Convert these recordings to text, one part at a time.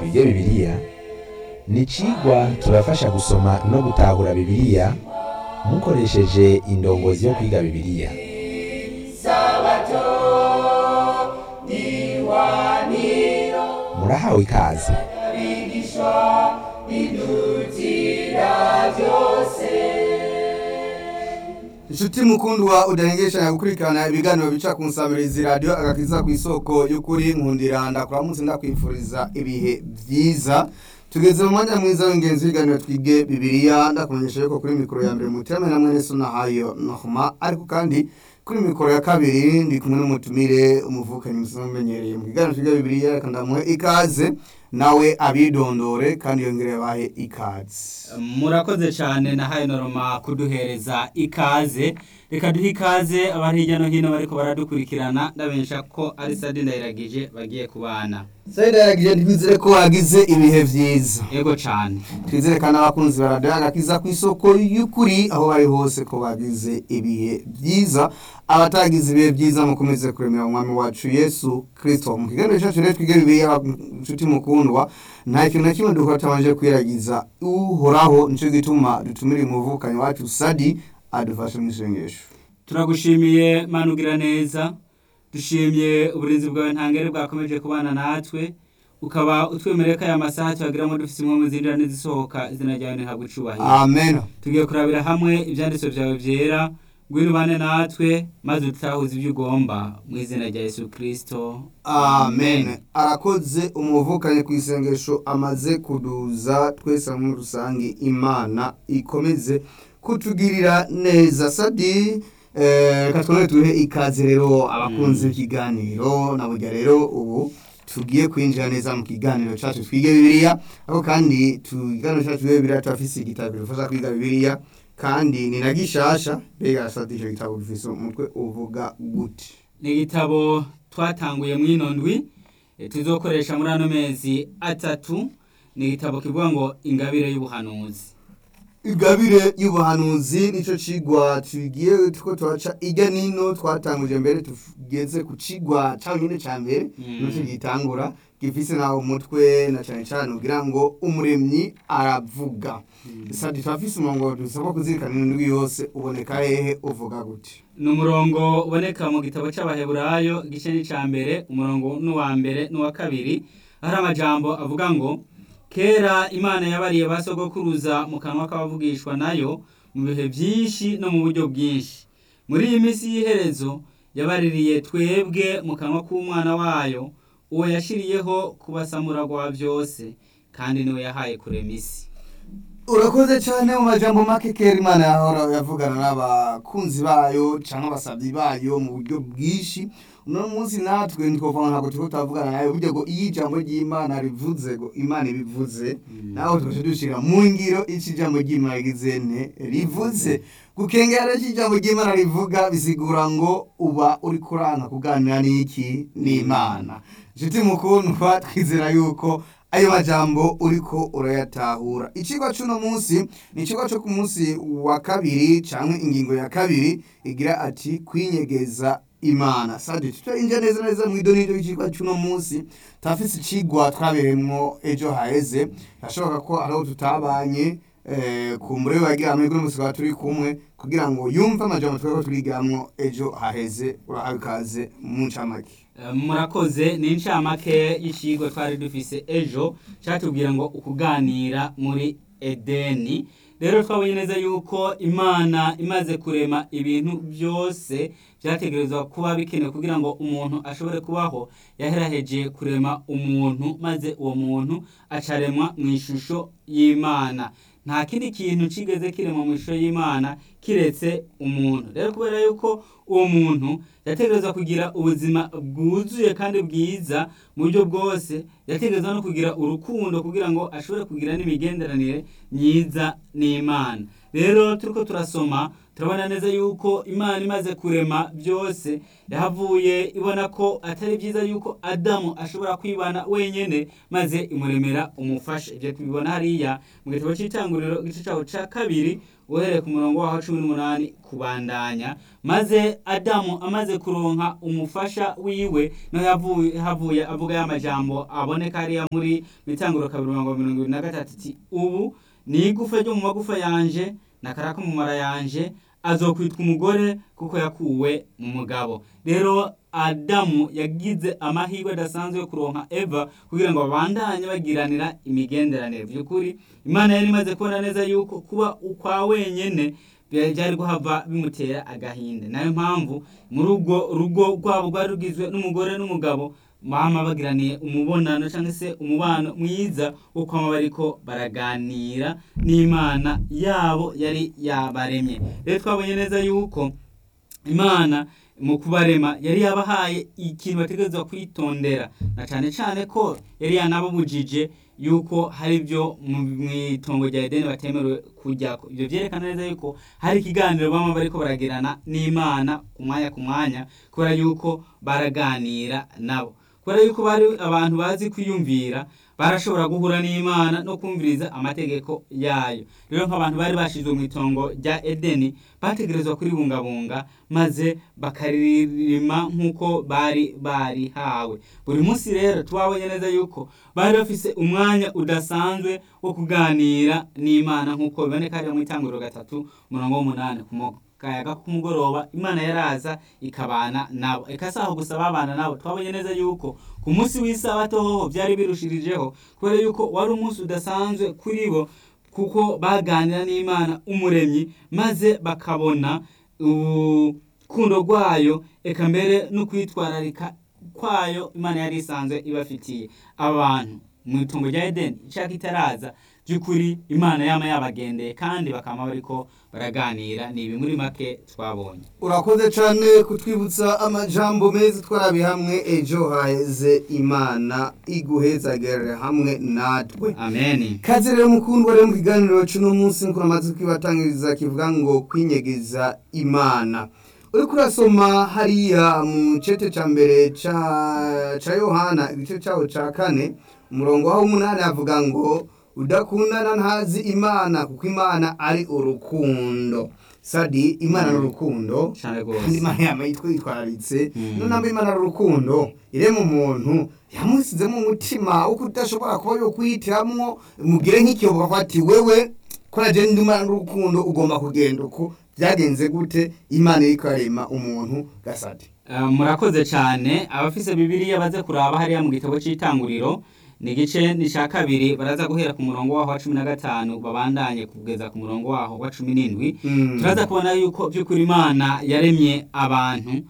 twige bibiliya ni icigwa tubafasha gusoma no gutahura bibiliya mukoresheje indongozi yo kwiga bibiliya murahawe ikaze inshuti mukundwa udahengesha gukurikirana ibiganiro bica ku nsamirizi radiyo agakiza ku isoko y'ukuri nkundira ndakuramutse ndakwifuriza ibihe byiza tugeze mu mwanya mwiza w'ingenzi w'ibiganiro twige bibiliya ndakumenyesha yuko kuri mikoro ya mbere muterame na mwene so nahayo nohuma ariko kandi kuri mikoro ya kabiri ndi kumwe n'umutumire umuvukanyi musanzwe umenyereye mu kiganiro twige bibiliya reka ndamuhe ikaze nawe abidondore kandi yongere yabahe ikaze murakoze cyane nahaye noroma kuduhereza ikaze reka duhe ikaze abari hirya no hino bariko baradukurikirana ndabensha ko ari sadi ndayiragije bagiye kubana sayida yaragije twizere ko wagize ibihe byiza yego cyane twizere kandi abakunzi ba radiyo agakiza ku isoko y'ukuri aho bari hose ko bagize ibihe byiza abatagize ibihe byiza mukomeze kuremera umwami wacu yesu kirisito mu kiganiro cyacu rero twige bibiliya inshuti mukundwa nta kintu na kimwe dukora tutabanje kwiragiza uhoraho nicyo gituma dutumira umuvukanyi wacu sadi adufashe mu isengesho turagushimiye manugira neza dushimye uburinzi bwawe ntangere bwakomeje kubana natwe ukaba utwemereye ko aya masaha tuyagiramo dufite imwe mu zinjira n'izisohoka izina ryawe ntihabwe icubahiro amen tugiye kurabira hamwe ibyanditswe byawe byera ngwino ubane natwe maze utahuze ibyo ugomba mu izina rya yesu kirisito amen arakoze umuvukanyi ku isengesho amaze kuduza twese muri rusange imana ikomeze kutugirira neza sadi eh, reka twongere tuhe ikaze rero abakunzi b'ikiganiro na burya rero ubu tugiye kwinjira neza mu kiganiro cyacu twige bibiliya ariko kandi ikiganiro cyacu twige bibiliya turafise igitabo kidufasha kwiga bibiliya kandi ni na gishasha mbega sadi icyo gitabo gifise umutwe uvuga gute ni igitabo twatanguye mu ino ndwi eh, tuzokoresha muri ano mezi atatu ni igitabo kivuga ngo ingabire y'ubuhanuzi igabire y'ubuhanuzi nicyo cigwa tugiye tuko turaca ijya nino twatanguje mbere tugeze ku cigwa cyaho nyine cya mbere Mm. nicyo gitangura gifise naho umutwe na cyane cyane ugira ngo umuremyi aravuga sadi turafise umurongo dusabwa kuzirikana indwi yose uboneka hehe uvuga gute ni umurongo uboneka mu gitabo cy'abaheburayo igice n'icya mbere umurongo n'uwa mbere n'uwa kabiri hari amajambo avuga ngo kera imana yabariye ba sogokuruza mu kanwa k'abavugishwa nayo mu bihe byinshi no mu buryo bwinshi muri iyi minsi y'iherezo yabaririye twebwe mu kanwa k'umwana wayo uwo yashiriyeho kubasamuragwa byose kandi niwe yahaye kurema isi urakoze cyane mu majambo make kera imana yahora yavugana n'abakunzi bayo cyangwa abasabyi bayo mu buryo bwinshi uno munsi natwe ntitwovuga ntabwo turiko turavugana nayo burya ngo iyo ijambo ry'imana rivuze ngo imana ibivuze nawe tugaca dushira mu ngiro ico ijambo ry'imana rigize ne rivuze gukengera rero ijambo ry'imana rivuga bisigura ngo uba uri kuranka kuganira n'iki n'imana nshuti mukundwa twizera yuko ayo majambo uriko urayatahura icigwa c'uno munsi ni icigwa co ku munsi wa kabiri canke ingingo ya kabiri igira ati kwinyegeza imana sadi tutarinja neza neza mw'idonido y'icigwa c'uno munsi turafise icigwa twabereyemwo ejo haheze birashoboka ko ariho tutabanye eh, ku mure wagira amahirwe n'umusi tukaba turi kumwe kugira ngo yumve amajambo tweko turigamwo ejo haheze urahawe ikaze mu ncamake Eh, murakoze ni incamake y'icigwa twari dufise ejo cyatubwira ngo ukuganira muri edeni rero twabonye neza yuko imana imaze kurema ibintu byose byategerezwa kuba bikenewe kugira ngo umuntu ashobore kubaho yaheraheje kurema umuntu maze uwo muntu acaremwa mu ishusho y'imana nta kindi kintu kigeze kiremwa mu ishusho y'imana kiretse umuntu rero kubera yuko uwo muntu yategerezwa kugira ubuzima bwuzuye kandi bwiza mu buryo bwose yategerezwa no kugira urukundo kugira ngo ashobore kugira n'imigenderanire myiza n'imana rero turiko turasoma turabona neza yuko imana imaze kurema byose yahavuye ibona ko atari byiza yuko adamu ashobora kwibana wenyine maze imuremera umufasha ibyo tubibona hariya mu gitabo cy'itanguriro igice cyaho cya kabiri uhereye ku murongo waho cumi n'umunani kubandanya maze adamu amaze kuronka umufasha wiwe niho yavuye havuye avuga ya majambo aboneka hariya muri mitanguro kabiri mirongo mirongo ibiri na gatatu iti ubu ni igufa ryo mu magufa yanje nakaraka mu mara yanje azokwitwa umugore kuko yakuwe mu mugabo rero adamu yagize amahirwe adasanzwe yo kuronka eva kugira ngo babandanye bagiranira imigenderanire by'ukuri imana yari imaze kubona neza yuko kuba ukwa wenyene byari guhava bimutera agahinda nayo mpamvu muri ubwo rugo rwabo rwari rugizwe n'umugore n'umugabo mama bagiraniye umubonano cyangwa se umubano mwiza wo kwama bariko baraganira n'imana yabo yari yabaremye rero twabonye neza yuko imana mu kubarema yari yabahaye ikintu bategerezwa kwitondera na cyane cyane ko yari yanababujije yuko hari ibyo mu itongo rya edeni batemerewe kujyako ibyo byerekana neza yuko hari ikiganiro baba bariko baragirana n'imana ku mwanya ku mwanya kubera yuko baraganira nabo kubera yuko bari abantu bazi kwiyumvira barashobora guhura n'imana no kumviriza amategeko yayo rero nk'abantu bari bashyizwe mu itongo rya edeni bategerezwa kuribungabunga maze bakaririma nk'uko bari barihawe buri munsi rero tubabonye neza yuko bari bafise umwanya udasanzwe wo kuganira n'imana nk'uko biboneka hariya mu itanguriro gatatu umurongo w'umunani ku kayaga k'umugoroba imana yaraza ikabana nabo eka si aho gusa babana nabo twabonye neza yuko ku munsi w'isabato hoho byari birushirijeho kubera yuko wari umunsi udasanzwe kuri bo kuko baganira n'imana umuremyi maze bakabona urukundo rwayo eka mbere no kwitwararika kwayo imana yari isanzwe ibafitiye abantu mu itungo rya edeni ishaka itaraza by'ukuri imana yama yabagendeye kandi bakaba bariko baraganira ni ibi muri make twabonye urakoze cyane kutwibutsa amajambo meza twarabi hamwe ejo haheze imana iguhezagere hamwe natwe ameni kazi rero mukundwa rero mu kiganiro cy'uno munsi nk'uko namaze kwibatangiriza kivuga ngo kwinyegeza imana uri kurasoma hariya mu cete cya mbere cya yohana igice cyaho cya kane umurongo waho umunani avuga ngo udakundana ntazi imana kuko imana ari urukundo sadi imana ni urukundo cyane kandi rwose imana yama yitwitwararitse Mm. none namba imana ari urukundo irema umuntu yamusizemo umutima wo kudashobora kuba yo kwihitiramo mugire nk'ikiyobo akavuga ati wewe ko naje ndi imana n'urukundo ugomba kugenda uko byagenze gute imana iriko arema umuntu gasadi Uh, murakoze cyane abafise bibiliya baze kuraba hariya mu gitabo cy'itanguriro ni igice ni cya kabiri baraza guhera ku murongo waho wa cumi na gatanu babandanye kugeza ku murongo waho wa cumi n'indwi Mm. turaza kubona yuko by'ukuri imana yaremye abantu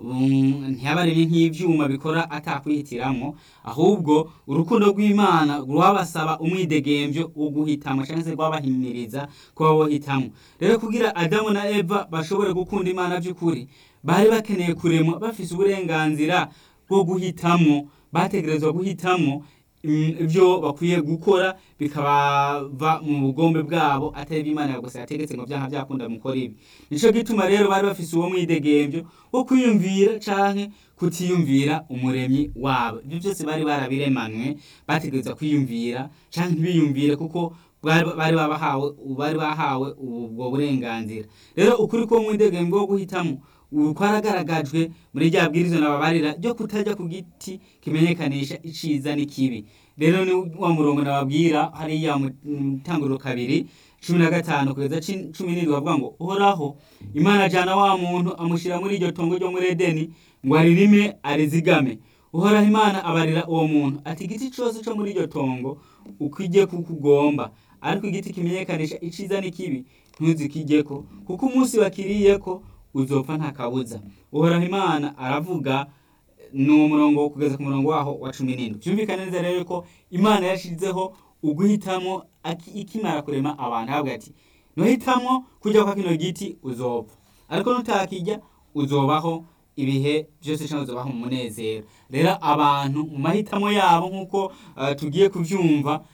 um, ntiyabaremye nk'ivyuma bikora atakwihitiramo ahubwo urukundo rw'imana rwabasaba umwidegemvyo wo guhitamo cyangwa se rwabahimiriza kuba bohitamo rero kugira adamu na eva bashobore gukunda imana by'ukuri bari bakeneye kuremwa bafise uburenganzira bwo guhitamo bategerezwa guhitamo mm, ibyo bakwiye gukora bikabava mu bugombe bwabo atari iby'imana gusa yategetse ngo byaha byakunda mukora ibi nico gituma rero bari bafise uwo mwidegemvyo wo kwiyumvira canke kutiyumvira umuremyi wabo ibyo byose bari barabiremanwe bategerezwa kwiyumvira canke ntibiyumvire kuko bari bari babahawe bari bahawe ubwo burenganzira rero ukuri ko mwidegemvyo wo guhitamo ubu kwaragaragajwe muri rya bwirizwa nababarira ryo kutajya ku giti kimenyekanisha iciza n'ikibi rero ni wa murongo nababwira hariya mu mu itanguriro kabiri cumi na gatanu kugeza ci- cumi n'indwi bavuga ngo uhoraho imana ajana wa muntu amushyira muri iryo tongo ryo muri edeni ngo aririme arizigame uhoraho imana abarira uwo muntu ati igiti cyose cyo muri iryo tongo ukijye kuko ugomba ariko igiti kimenyekanisha iciza n'ikibi ntuzikijyeko kuko umunsi wakiriyeko uzopfa nta kabuza uhoraho imana aravuga ni uwo murongo wo kugeza ku murongo waho wa cumi n'indwi byumvikane neza rero ko imana yashyizeho uguhitamo aki- ikimara kurema abantu ahabwa ati nuhitamo kujya kwa kino giti uzopfa ariko nutakijya uzobaho ibihe byose cyangwa uzobaho mu munezero rero abantu mu mahitamo yabo nk'uko eh, tugiye kubyumva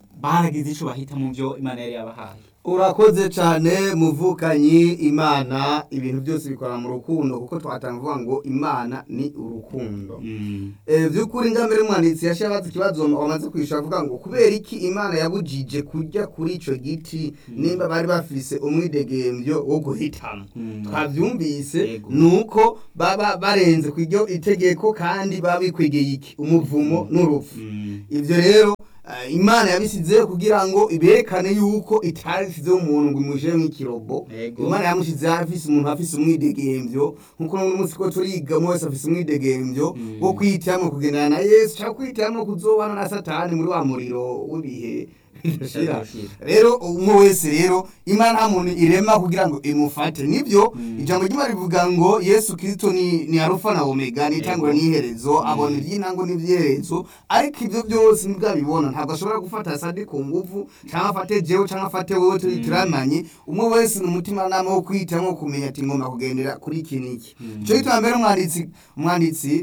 baragize ico bahita mu byo imana yari yabahaye urakoze cyane muvukanyi imana ibintu byose bikora mu rukundo kuko twatanga kuvuga ngo imana ni urukundo Mm. Eh, by'ukuri ngambere umwanditsi yashiye abaza ikibazo wamaze kwishyura avuga ngo kubera iki imana yabujije kurya kuri ico giti nimba bari bafise umwidegembyo wo guhitamo Mm. twavyumvise Yego. nuko baba barenze ku iryo itegeko kandi baba bikwegeye iki umuvumo n'urupfu Mm. ivyo rero eh, imana yabisizeho kugira ngo iberekane yuko itarisizeho umuntu ngo imujire nk'ikirobo Yego. imana yamushizeho afise umuntu afise umwidegemvyo nkuko n'uno munsi ko turiga umwe wese afise umwidegemvyo Mm. wo kwihitiramo kugendana na yesu cyangwa kwihitiramo kuzobana na satani muri wa muriro w'ibihe bidashira Bidashira. rero umwe wese rero imana nta muntu irema kugira ngo imufate nibyo Mm. ijambo ry'imana rivuga ngo yesu kirisito ni, ni arufa na omega ni itangura Yego. n'iherezo abona iby'intango n'iby'iherezo ariko ibyo byose nibwo abibona ntabwo ashobora gufata sadi ku nguvu cyangwa afate jewe cyangwa afate wowe turi Mm. turamanye umwe wese ni umutima nama wo kwihitamo kumenya ati ngomba kugendera kuri iki n'iki Mm. icyo gituma mbere umwanditsi umwanditsi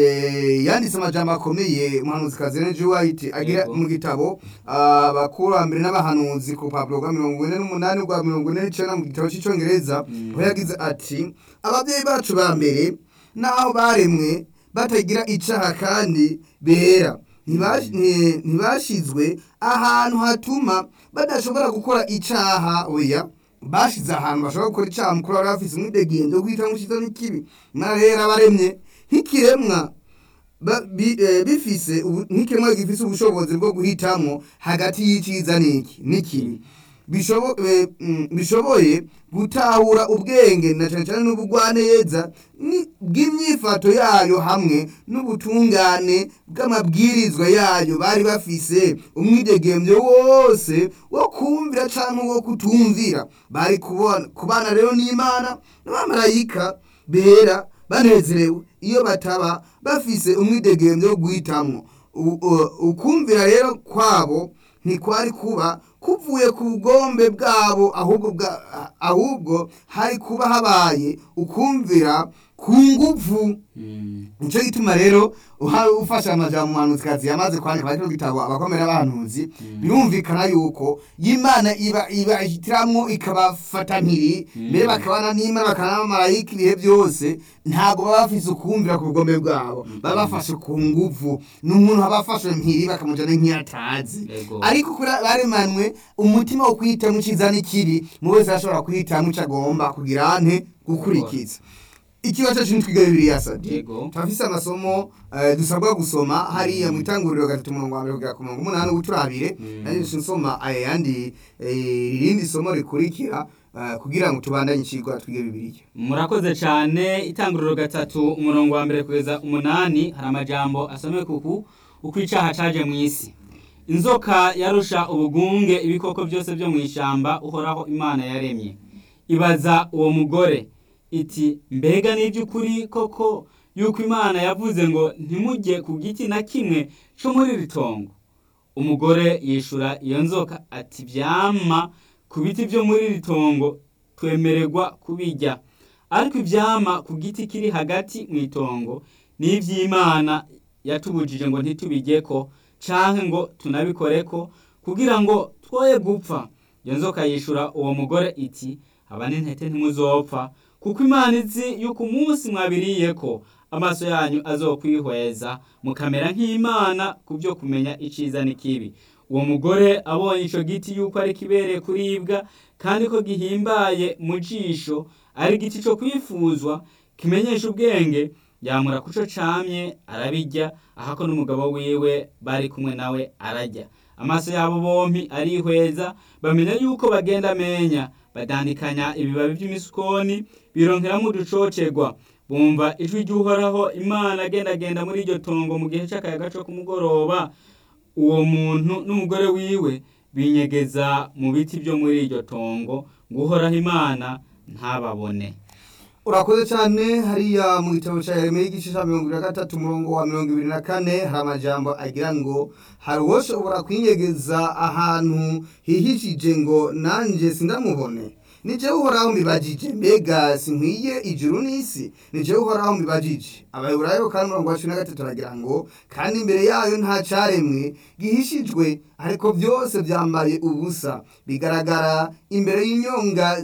eh, yanditse amajambo akomeye umuhanuzikazi Ellen G. White agira Yego. mu gitabo abakurambere n'abahanuzi ku rupapuro rwa mirongo ine n'umunani rwa mirongo ine n'icenda mu gitabo cy'icyongereza Mm. aho yagize ati ababyeyi bacu ba mbere n'aho baremwe batagira icaha kandi bera ntibash- nti- ntibashizwe ahantu hatuma badashobora gukora icaha oya bashize ahantu bashobora gukora icaha mukuru bari bafise umwidegembyo wo guhita mushiza n'ikibi imana rero abaremye nk'ikiremwa ba- bi- eh, bifise ubu- nk'ikiremwa gifise ubushobozi bwo guhitamwo hagati y'iciza n'iki n'ikibi bishobo- eh, mm, bishoboye gutahura ubwenge na cyane cyane n'ubugwaneza ni- bw'imyifato yayo hamwe n'ubutungane bw'amabwirizwa yayo bari bafise umwidegembyo wose wo kumvira cyangwa wo kutumvira bari kubona kubana rero n'imana n'abamarayika bera banezerewe iyo bataba bafise umwidegembyo wo guhitamwo U- u- ukumvira rero kwabo ntikwari kuba kuvuye ku bugombe bwabo ahubwo bwa- ahubwo hari kuba habaye ukumvira ku nguvu Mm. nicyo gituma rero uha- ufashe amajambo umuhanuzikazi yamaze kwandika muri kino gitabo abakomera abahanuzi birumvikana yuko y'imana iba ibahitiramwo ikabafata mpiri Mm. mbere bakabana n'imana bakabana n'abamarayika ibihe byose ntabwo baba bafise ukumvira ku bugombe bwabo baba bafashe ku nguvu ni umuntu aba afashe mpiri bakamujana nk'iyatazi Yego. ariko kuri baremanwe umutima wo kwihitamo iciza n'ikibi mu wese arashobora kwihitamo icyo agomba kugira ante gukurikiza ikibazo cyacu twiga bibiliya sadi Yego. turafise amasomo eh, dusabwa gusoma hariya mu itanguriro gatatu umurongo wa mbere kugera ku murongo umunani uturabire Mm. nanjye nsoma ayandi irindi somo rikurikira eh, kugira ngo tubandanye icigwa twige bibiliya murakoze cyane itanguriro gatatu umurongo wa mbere kugeza umunani hari amajambo asomeye kuku uko icaha caje mu isi inzoka yarusha ubugunge ibikoko byose byo mu ishyamba uhoraho imana yaremye ibaza uwo mugore iti mbega ni iby'ukuri koko yuko imana yavuze ngo ntimujye ku giti na kimwe cyo muri iri tongo umugore yishura iyo nzoka ati byama ku biti byo muri iri tongo twemererwa kubijya ariko ibyama ku giti kiri hagati mu itongo ni iby'imana yatubujije ngo ntitubijyeko canke ngo tunabikoreko kugira ngo twoye gupfa iyo nzoka yishura uwo mugore iti aba n'intete ntimuzopfa kuko imana izi yuko umunsi mwabiriyeko amaso yanyu azokwihweza mukamera nk'imana ku byo kumenya iciza n'ikibi uwo mugore abonye ico giti yuko ari kibereye kuribwa kandi ko gihimbaye mu jisho ari igiti co kwifuzwa kimenyesha ubwenge yamura kuco camye arabirya ahako n'umugabo wiwe bari kumwe nawe ararya amaso yabo bompi arihweza bamenya yuko bagenda amenya badandikanya ibibabi by'imisukoni bironkeramo uducocerwa bumva ijwi ry'uhoraho imana agendagenda muri iryo tongo mu gihe c'akayaga co ku mugoroba uwo muntu n'umugore wiwe binyegeza mu biti byo muri iryo tongo ngo uhoraho imana ntababone urakoze cyane hariya mu gitabo cya yeremiya igice cya mirongo ibiri na gatatu umurongo wa mirongo ibiri na kane hari amajambo agira ngo hari uwoshobora kwinyegeza ahantu hihishije ngo nanjye sindamubone ni jewe uhoraho mbibajije mbega sinkwiye ijuru n'isi ni jewe uhoraho mbibajije abayiburayo kandi umurongo wa cumi na gatatu aragira ngo kandi imbere yayo nta caremwe gihishijwe ariko byose byambaye ubusa bigaragara imbere y'inyonga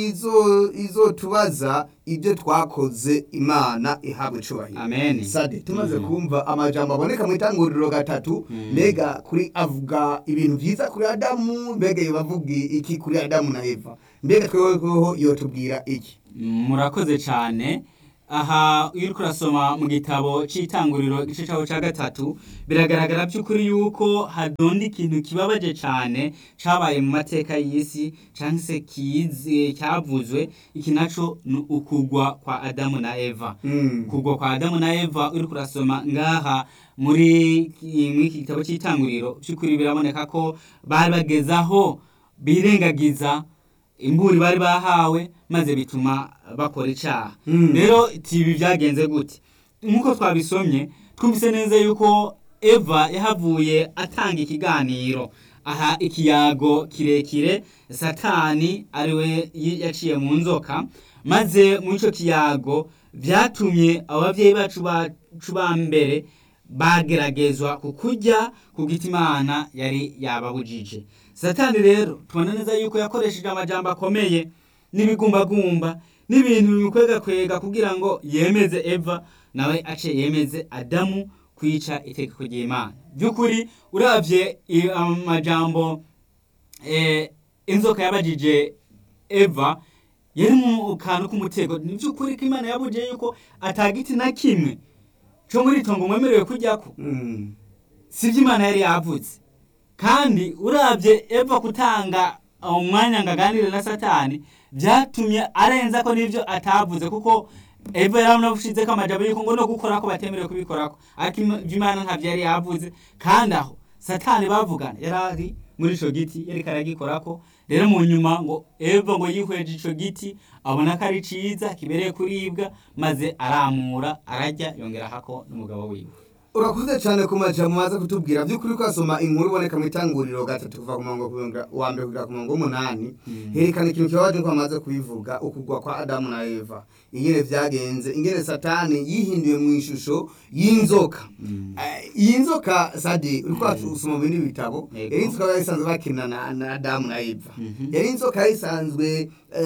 y'izo izotubaza ibyo twakoze imana ihabwa icubahiro amen sade tumaze kumva amajambo aboneka mu itanguriro gatatu mbega kuri avuga ibintu byiza kuri adamu mbega yobavuga iki kuri adamu na eva mbega tweweho yotubwira iki murakoze cyane aha iyo uri kurasoma mu gitabo cy'itanguriro igice cyaho cya gatatu biragaragara by'ukuri yuko hadonda ikintu kibabaje cyane cyabaye mu mateka y'isi cyangwa se kize cyavuzwe iki nacyo ni ukugwa kwa adamu na eva Mm. kugwa kwa adamu na eva uri kurasoma ngaha muri muri iki gitabo cy'itanguriro by'ukuri biraboneka ko bari bageze aho birengagiza imburi bari bahawe maze bituma bakora icyaha Mm. rero ibi byagenze gute nk'uko twabisomye twumvise neza yuko eva yahavuye atanga ikiganiro aha ikiyago kirekire satani ariwe yi- yaciye mu nzoka maze muri icyo kiyago byatumye ababyeyi bacu bacu ba mbere bageragezwa ku kurya ku giti imana yari yababujije satani rero tubona neza yuko yakoresheje amajambo akomeye n'ibigumbagumba n'ibintu bimukwegakwega kugira ngo yemeze eva nawe ace yemeze adamu kwica itegeko ry'imana by'ukuri urabye i- amajambo eh, inzoka yabajije eva yari mu kantu k'umutego ni by'ukuri ko imana yabujije yuko atagiti na kimwe cyo muri itongo mwemerewe kujyako Mm. si byo imana yari yavutse kandi urabye eva gutanga umwanya ngo aganire na satani byatumye arenza ko n'ibyo atavuze kuko eva yaranabushize ko amajambo yuko ngo no gukora ko batemerewe kubikorako ariko im- ibyo imana ntabyo yari yavuze kandi aho satani bavugana yari ari muri ico giti yariko aragikorako rero mu nyuma ngo eva ngo yihweje ico giti abona ko ari ciza kibereye kuribwa maze aramura ararya yongerahako n'umugabo wiwe urakoze cyane ku majambo maze kutubwira by'ukuri kwasoma inkuru iboneka mu itanguriro gatatu kuva ku murongo kuronga- wa mbere kugera ku murongo w'umunani herekana ikintu kibabaje ko bamaze kubivuga ukugwa kwa adamu na eva ingene vyagenze ingene satani yihinduye mu ishusho y'inzoka Eh, iyi nzoka sadi uriko usoma mu bindi bitabo Yego. yari inzoka yari isanzwe bakina na, na adamu na eva Mhm. yari inzoka yari isanzwe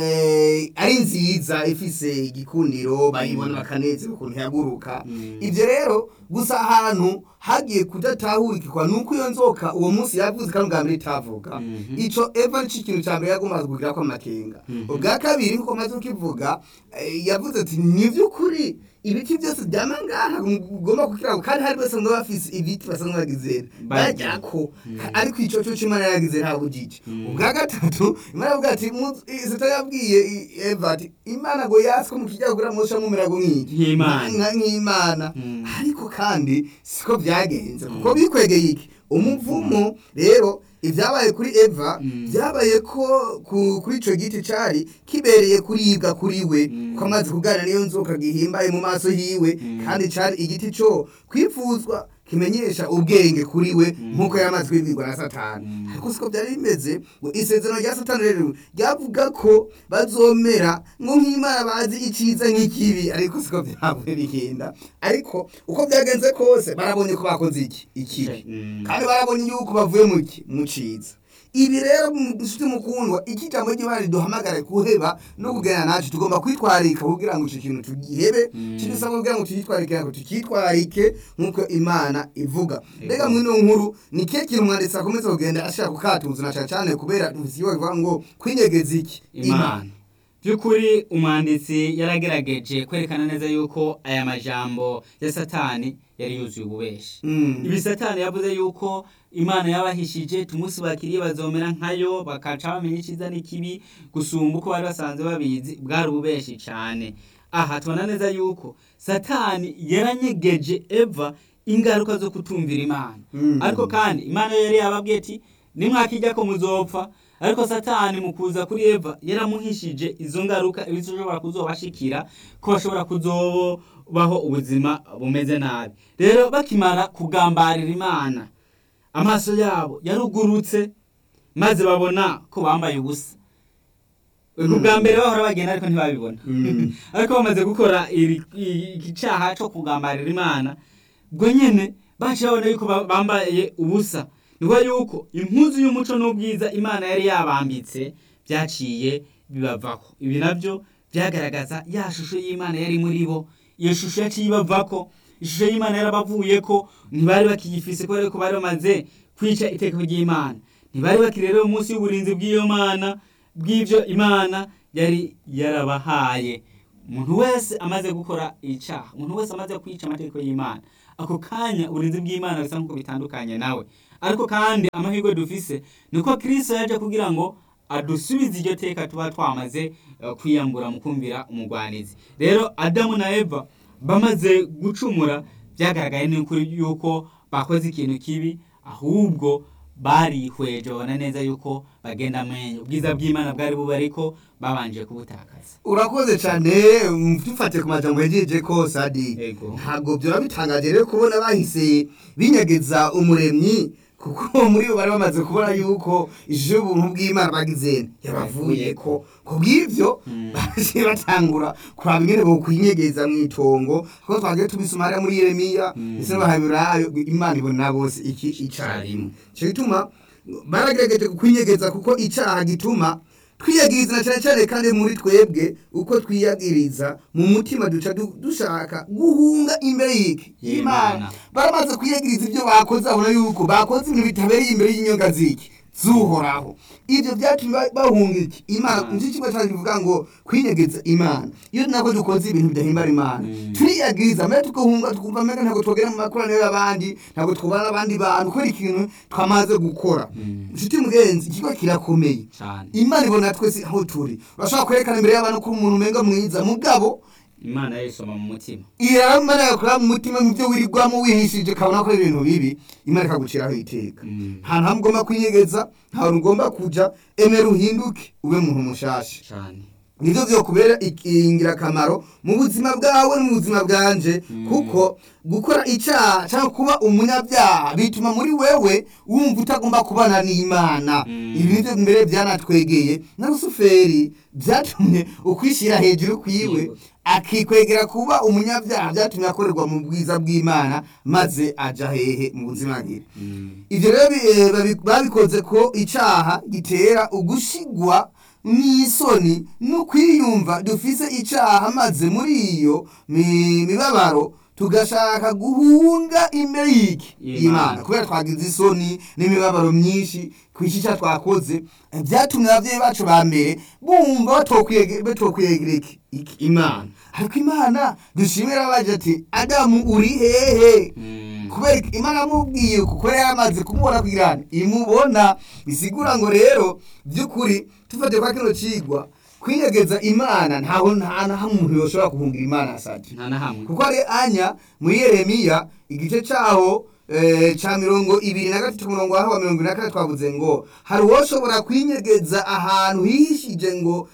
eh, ari nziza ifise igikundiro bayibona bakanezera ukuntu yaguruka Mm. ibyo rero gusa ahantu hagiye kudatahurikirwa nuko iyo nzoka uwo munsi yavuze kandi ubwa mbere itavuga Mhm. ico eva nico ikintu ca mbere yagombaga kugira ko amakenga Mhm. ubwa kabiri nkuko maze ukivuga eh, yavuze ati ni vy'ukuri ibiti byose byama ngaha ugomba kukiraho kandi hari basanzwe bafise ibiti basanzwe bagizera Barya. bajyako ariko ico cyo c'imana yaragize nta bujiji Mm. ubwa gatatu imana yavuga ati mu- i- satani yabwiye i- eva ati imana ngo yaswe mu kijya kugura musha mumerago nk'iki Nk'Imana. Nka- nk'imana Mm. ariko kandi siko byagenze kuko bikwegeye iki umuvumo rero ibyabaye kuri eva Mm. byabaye ko ku- kuri ico giti cari kibereye kuribwa kuri we Mm. ko amaze kuganira n'iyo nzoka gihimbaye mu maso yiwe Mm. kandi cari igiti co kwifuzwa kimenyesha ubwenge kuri we nk'uko yamaze kubibwirwa na satani Mm. ariko siko byari bimeze ngo isezerano rya satani rero ryavuga ko bazomera ngo nk'imana bazi iciza nk'ikibi ariko siko byavuye bigenda ariko uko byagenze kose barabonye ko bakoze iki ikibi Mm. kandi barabonye yuko bavuye mu ki mu ciza ibi rero nshuti mukundwa iki jambo ry'imana riduhamagare kuheba no kugenda nacu tugomba kwitwarika kugira ngo ico kintu tugihebe Mm. kidusaba kugira ngo tuyitwarike ngo tukitwarike nk'uko imana ivuga Ego. mbega mwino nkuru ni kihe kintu umwanditsi akomeza kugenda ashaka kukatuza na cane cane kubera dufise iyo bivuga ngo kwinyegeza iki imana by'ukuri umwanditsi yaragerageje kwerekana neza yuko aya majambo ya satani yari yuzuye ububeshi Mm. ibi satani yavuze yuko imana yabahishije tumunsi bakiriye bazomera nkayo bakaca bamenya icyiza n'ikibi gusumba uko bari basanzwe babizi bwari ububeshi cyane aha tubona neza yuko satani yaranyegeje eva ingaruka zo kutumvira imana Mm. ariko kandi imana yo yari yababwiye ati nimwakijya ko muzopfa ariko satani mu kuza kuri eva yaramuhishije izo ngaruka ibishobora kuzobashikira ko bashobora kuzobaho ubuzima bumeze nabi rero bakimara kugambarira imana amaso yabo yarugurutse maze babona ko bambaye ubusa ubwa mbere bahora bagenda ariko ntibabibona Mm. ariko bamaze gukora iri- i- iki cyaha cyo kugambarira imana ubwo nyine baciye babona yuko ba- bambaye ubusa niko yuko impuzu y'umuco n'ubwiza imana yari yabambitse byaciye bibavaho ibi nabyo byagaragaza ya shusho y'imana yari muri bo iyo shusho yaciye ibavako ishusho y'imana yarabavuye ko ntibari bakiyifise kubera ko bari bamaze kwica itegeko ry'imana ntibari bakiri rero munsi y'uburinzi bw'iyo mana bw'ibyo imana yari yarabahaye umuntu wese amaze gukora icyaha umuntu wese amaze kwica amategeko y'imana ako kanya uburinzi bw'imana bisa nk'uko bitandukanye nawe ariko kandi amahirwe dufise ni uko kirisito yaje kugira ngo adusubize iryo teka tuba twamaze eh, kwiyambura mu kumvira umugwanizi rero adamu na eva bamaze gucumura byagaragaye n'ukuri yuko bakoze ikintu kibi ahubwo barihweje babona neza yuko bagenda amenyo ubwiza bw'imana bwari bube ariko babanje kubutakaza urakoze cyane mm, dufate ku majambo yagejeje ko sadi Yego. ntabwo byaba bitangaje rero kubona bahise binyegeza umuremyi kuko muri bo bari bamaze kubona yuko ishusho y'ubuntu bw'imana bagize yabavuye ko ku bw'ibyo Mm. baje batangura kuraba ingene bokwinyegeza mu itongo kuko twagiye tubisoma hariya muri yeremiya Mm. ndetse n'abahaburayo imana ibona bose iki icarimwe icyo gituma baragerageje kwinyegeza kuko icyaha gituma twiyagiriza cyane cyane kandi muri twebwe uko twiyagiriza mu mutima duca du- dushaka guhunga imbere y'iki Y'Imana. baramaze kwiyagiriza ibyo bakoze babona yuko bakoze ibintu bitabereye imbere y'inyonga z'iki zuhoraho ibyo byatumye ba- bahunga iki imana Mm. nicyo kigo cyacu kivuga ngo kwinyegeza imana iyo nako dukoze ibintu bidahimbara imana Mm. turiyagiriza mbere tugahunga tukumva mbega ntabwo twogera mu makoraniro y'abandi ntabwo twubana n'abandi bantu kubera ikintu twamaze gukora Mm. inshuti mugenzi ikigo kirakomeye cyane imana ibona twese aho turi urashobora kwerekana imbere y'abantu ko uri umuntu umenga mwiza mugabo imana yayisoma mu mutima iramana yakora mu mutima mu byo wirirwamo wihishije ukabona ko ari ibintu bibi imana ikaguciraho iteka Mm. nta ntabwo ugomba kwinyegeza nta hantu ugomba kujya emera uhinduke ube muntu mushasha cyane nibyo byokubera ingirakamaro mu buzima bwawe no mu buzima bwanje Mm. kuko gukora icyaha cyangwa kuba umunyabyaha bituma muri wewe wumva utagomba kubana n'imana Mm. ibi nibyo mbere byanatwegeye na rusuferi byatumye ukwishyira hejuru kwiwe Yego. akikwegera kuba umunyabyaha byatumye akorerwa mu bwiza bw'imana maze aja hehe mu buzima bwiwe Mm. ibyo rero bi- eh, babi- babikoze ko icyaha gitera ugushigwa n'isoni no kwiyumva dufise icyaha maze muri iyo mi- mibabaro tugashaka guhunga imbere y'iki Y'Imana. y'imana kubera twagize isoni n'imibabaro myinshi ku iki cyaha twakoze eh, byatumye ababyeyi bacu ba mbere bumva batokwiyege- batokwiyegera iki iki- imana ariko imana dushimira baje ati adamu uri hehe Mm. kubera ko imana yamubwiye kuko yari yamaze kumubona kugira ngo imubona bisigura ngo rero by'ukuri tufate kwa kino cigwa kwiyegeza imana ntaho nta na hamwe umuntu yoshobora guhungira imana asati nta na hamwe kuko ari anya muri yeremiya igice cyaho eh, ca mirongo ibiri na gatatu ku murongo waho wa mirongo ibiri na kane twavuze ngo hari uwoshobora kwinyegeza ahantu hihishije ngo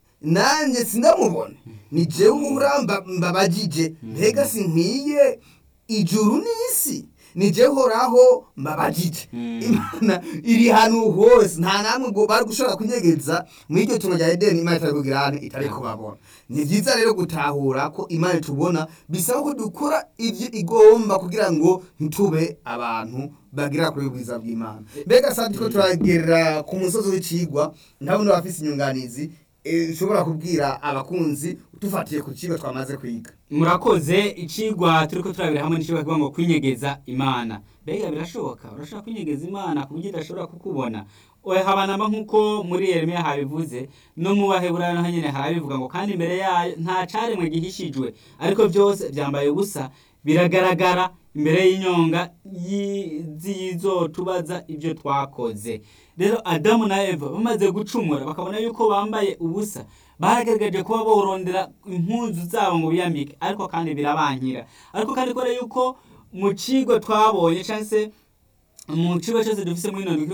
nanjye sindamubona ni jewe uhura mbabajije mbega sinkwiye ijuru n'isi ni jewe uhoraho mbabajije Mm. imana iri hantu hose nta namwe ngo bari gushobora kunyegeza muri iryo tungo rya edeni imana itari kugira hano itari kubabona ni byiza rero gutahura ko imana tubona bisaba ko dukora ibyo igomba kugira ngo ntitube abantu bagira kuri bwiza bw'imana mbega sandi ko turagerera ku musozi w'icigwa ntabona bafise inyunganizi eh, ushobora kubwira abakunzi dufatiye ku kigo twamaze kwiga murakoze icigwa turiko turabira hamwe n'icigwa kivuga ngo kwinyegeza imana mbega birashoboka urashobora kwinyegeza imana ku buryo idashobora kukubona oya habanama nk'uko muri yeremiya habivuze no mu baheburayo naho nyene harabivuga ngo kandi imbere yayo nta caremwe gihishijwe ariko byose byambaye ubusa biragaragara imbere y'inyonga yi- zizotubaza ibyo twakoze rero adamu na eva bamaze gucumura bakabona yuko bambaye ubusa baragaragaje kuba borondera impuzu zabo ngo biyambike ariko kandi birabankira ariko kandi kubera yuko mu kigo twabonye cyangwa se mu kigo cyose dufise muri ino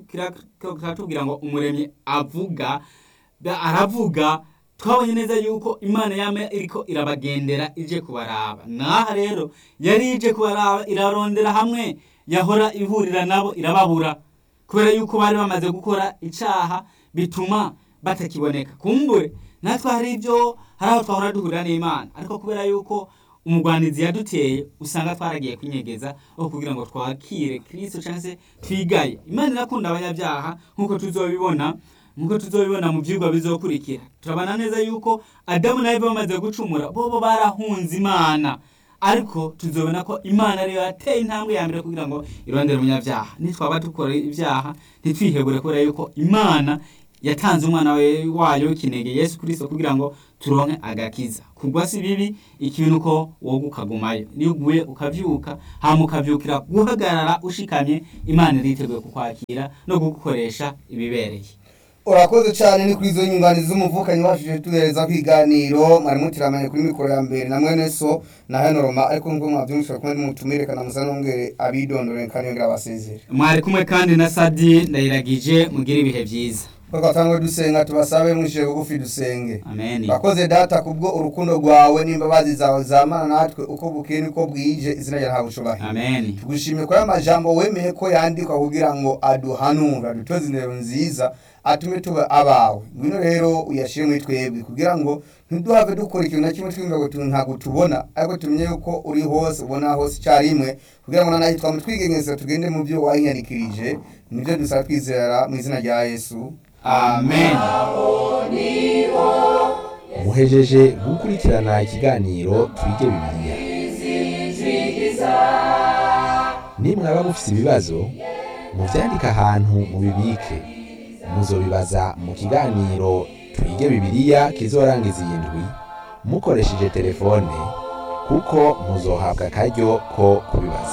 kiratubwira ngo umuremyi avuga da- aravuga twabonye neza yuko imana yama iriko irabagendera ije kubaraba naha rero yari ije kubaraba irarondera hamwe yahora ihurira nabo irababura kubera yuko bari bamaze gukora icaha bituma batakiboneka kumbure natwe hari ibyo hari aho twahora duhurira n'imana ariko kubera yuko umugwanizi yaduteye usanga twaragiye kwinyegeza aho kugira ngo twakire kristo cyangwa se twigaye imana irakunda abanyabyaha nk'uko tuzobibona nk'uko tuzobibona mu byigwa bizokurikira turabona neza yuko adamu na eva bamaze gucumura bobo barahunze imana ariko tuzobona ko imana ariyo yateye intambwe ya mbere kugira ngo irondere umunyabyaha nitwaba dukora ibyaha ntitwihebure kubera yuko imana yatanze umwana we- wayo w'ikinege yesu kirisito kugira ngo turonke agakiza kugwa si bibi ikintu uko wowe ukagumayo niyo uguye ukavyuka hama ukavyukira guhagarara ushikamye imana iriteguye kukwakira no kugukoresha ibibereye urakoze cyane ni kuri izo nyunganizi z'umuvukanyi washije tuhereza ku iganiro mwari mutiramanye kuri mikoro ya mbere na mwene so na hano roma ariko nk'uko mwabyumvise kumwe n'umutumire kana musa n'umwere abidondore kandi yongera abasezere mwari kumwe kandi na sadi ndayiragije mugire ibihe byiza ko twatangwe dusenga tubasabe mwishije bugufi dusenge amen bakoze data kubwo urukundo rwawe n'imbabazi zawe zamana natwe uko bukeye niko bwije izina ryawe ntabwo ushobora amen tugushimiye ko aya majambo wemeye ko yandikwa kugira ngo aduhanura adutoze indero nziza atume tuba abawe ngwino rero uyashyire muri twebwe kugira ngo ntiduhave dukora ikintu na kimwe twumva ngo tu- ntabwo tubona ariko tumenye yuko uri hose ubona hose icyarimwe kugira ngo nanahi twame twigengeza tugende mu byo wahinyandikirije nibyo dusaba twizera mu izina rya yesu amen muhejeje gukurikirana ikiganiro twige bibiliya nimwaba mufise ibibazo muvyandike ahantu mubibike muzobibaza mu kiganiro twige bibiliya kizorangiza iyi ndwi mukoresheje telefone kuko muzohabwa akaryo ko kubibaza